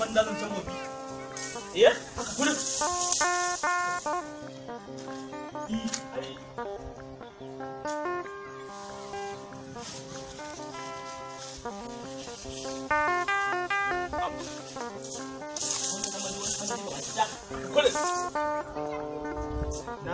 man da zan can gobe eh haka kullum i ai kullum na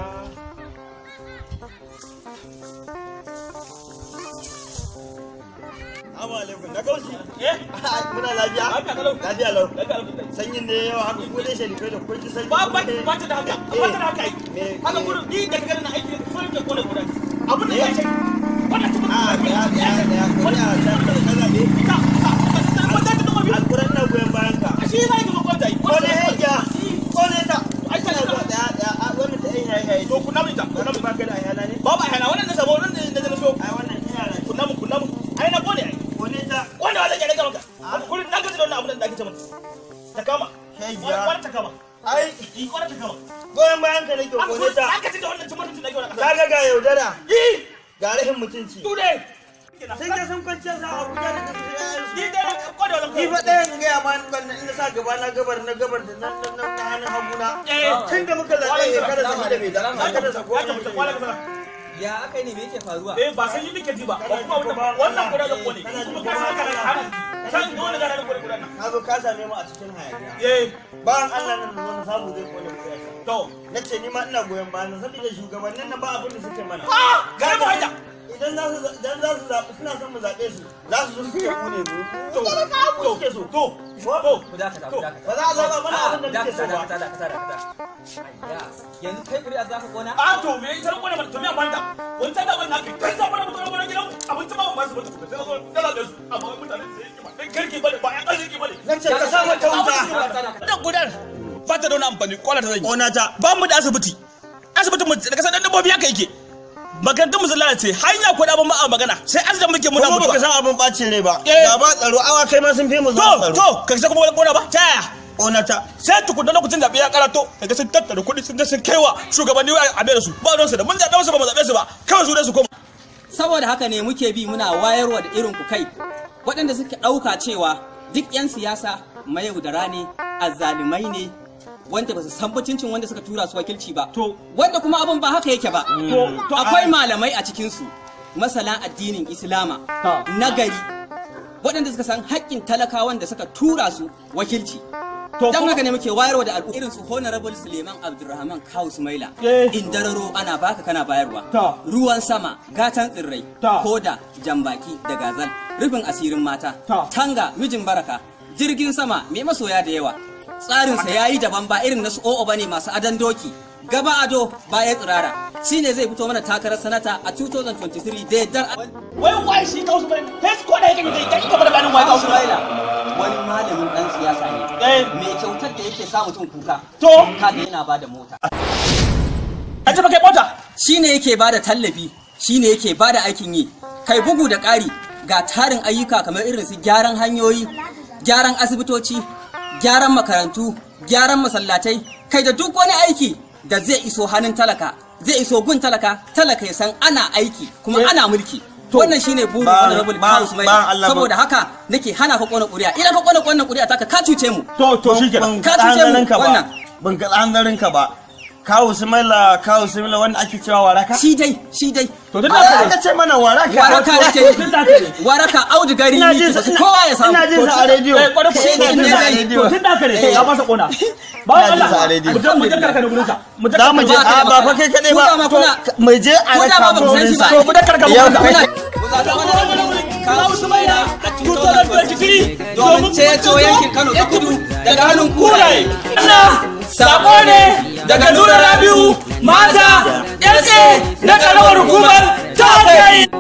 Assalamu alaikum. Na kaushi. eh Muna lafiya? Lafiya kalau. Lafiya lau. daga alhamdulillah Sanyin ne yawa haka ko dai sharifai da kun ji sanyi. ba ba ko dai- ba ta da haka ba ta da haka ai Me- haka me- gurin ni da kaga na aiki so ne kone gurin abin da ya ce wannan kuma A daya daya daya ko da ta ta zabe. ita ita wanda ta kuma bi Alquran na goyen bayan ka. shi zai ga kwanta yi Ko ne heja. Ko ne ta. Ai, ta- Kana zuwa daya daya. A wannan ta yin hayi to kunna mu ita kunna Wannan mu ba ka da ayala ne? ba ba hana wannan da sabo wannan da da so Ai wannan ina da. kunna mu kunna mu ai na kone ai Ko ne ta. wanda wanda ya daga maka kullun na gaji da wannan abin da ake ce mata ta kama Heja. wani ta kama Ai yi wani ta kama goyen bayan ka nake an ko ne ta. aka ci da wannan cin mutuncin da ake wannan kasa Kaga ga yaudara. yi Ga rahin mutunci. tu dai Sai ka san kwanciyar sa Abuja da kasu yayansu. yi dai ko da wannan Ni fa ɗayan in gaya ma ban ina sa gaba na gabar na gabar da na na na hannun haguna. Eh. Tun da muka zaɓe ya kada sa da mai da Haka kada sa ko ya tabbata kwala ka sana Ya aka ne me yake faruwa? eh ba san yi muke ji ba ko kuma wannan wannan kuda da kone kuma ka san kana har san dole da ranar kone kuda nan Na zo ka same mu a cikin hayaniya. eh Bayan Allah nan da zo na samu zai kone mu yasa. to Na ce ni ma ina goyon bayan sa saboda shugabannin nan ba abin da suke mana. ah ga mu haja Idan za su idan za su zaɓi suna son mu zaɓe su za su zo su ce mu ne mu. to To ka mu to suke so. to to Ku dakata, To, ku dakata. Ba za a zaɓa mana abin da muke so dakata, ba. dakata, dakata, dakata. Ayya, yanzu kai kuri'a za ka kona? a to me ita kone mana to me amanta wani ta da ban naka kai sa bana mutum bana gidan abinci ba ba su ba su da zo dala da su amma mutane sai ki ba dan kirki bane ba ya arziki bane Na ce ka sa mata wuta. dan gudan ba ta da wani amfani kwala ta zan yi Ƙona ta. ba mu da asibiti asibitin mu da kasar dan dabbobi haka yake makarantun mu sun lalace hanya ko da ban ba a magana sai asibitin muke muna Kuma baka mutuwa san abin bacin rai ba. Eh. Da ba tsaro awa kai ma sun fi mu to zuwa tsaro. to ka sai kuma wani kona ba ta yaya Ƙona ta. sai tukunna lokacin zaɓe ya karato daga sun tattara kuɗi sun je sun kaiwa shugabanni a da su ba don su da mun zaɓe su ba mu zaɓe su ba kawai su da su koma Saboda haka ne muke bi muna wayarwa da irin ku kai, waɗanda suka ɗauka cewa duk 'yan siyasa mayaudara ne, azzalumai ne, wanda ba su san mutuncin wanda suka tura su wakilci ba. To. Wanda kuma abin ba haka yake ba. To, to, Akwai ai- malamai a cikinsu, masana addinin Islama, Ta. nagari, waɗanda suka san haƙƙin talakawan da suka tura su wakilci. To, Don kuma- haka ne muke wayarwa da al'umma irin su Honorable Suleiman Abdulrahman Kawu Sumaila. Eh. In dararo ana baka kana bayarwa. Ta. Ruwan sama, gatan tsirrai, Ta. koda, jambaki da gazal, rufin asirin mata, Ta. tanga, mijin baraka, jirgin sama mai masoya da yawa. Tsarinsa ya yi daban ba irin na su o'o bane masu adon doki. Gaba ado baya tsirara. Shi ne zai fito mana takarar sanata a 2023 da yardar wai wai shi kawo su bane kai ko da yake kai kai ka bar bayanin wai kawo su bane Ismaila wani malamin dan siyasa ne. Eh. Mai kyautar da yake sa mutum kuka. To. Kaga yana bada mota. a ce ba kai mota Shi ne yake bada tallafi, shi ne yake bada aikin yi. Kai bugu da ƙari ga tarin ayyuka kamar irin su gyaran hanyoyi, gyaran asibitoci, gyaran makarantu, gyaran masallatai, kai da duk wani aiki da zai iso hannun talaka, zai iso gun talaka, talaka ya san ana aiki kuma ana mulki. Wannan shine burin Ba- Honorable ba- Kawu ba Sumaila. Allah ba- Saboda haka nake hana ka kona ƙuri'a. Idan ka kona wannan ƙuri'a taka ka cuce mu. to to Ban Ka kaɗa cuce mu, hanzarinka ba. wannan. Ban kaɗa hanzarinka ba. Kawu Sumaila, Kawu Sumaila wanda ake cewa waraka. Shi dai, shi dai. to duk Ba da aka ce mana waraka. waraka yake yi waraka audugari Ina jin sa ne kowa ya samu ina jin sa a rediyo. Eh, kwarai ko- Shi ina jin sa a to rediyo. to tun da haka ne Eh. ya masa kona ba Ina jin Allah sa a rediyo. mu je mu je karka da gurin sa mu je Za mu je Ba ka da a ba fa magana. kai kaɗai Ku ba. dama kuna- Mu je a Ku dama raka ba ku san wurin shi sa. ba. to mu je karka Yau gurin sa kai- kawo su mai da domin ceto yankin Kano ta kudu daga hannun kuraye. Allah sako ne daga Nura Rabiu mata 'yan na karamar hukumar ta kai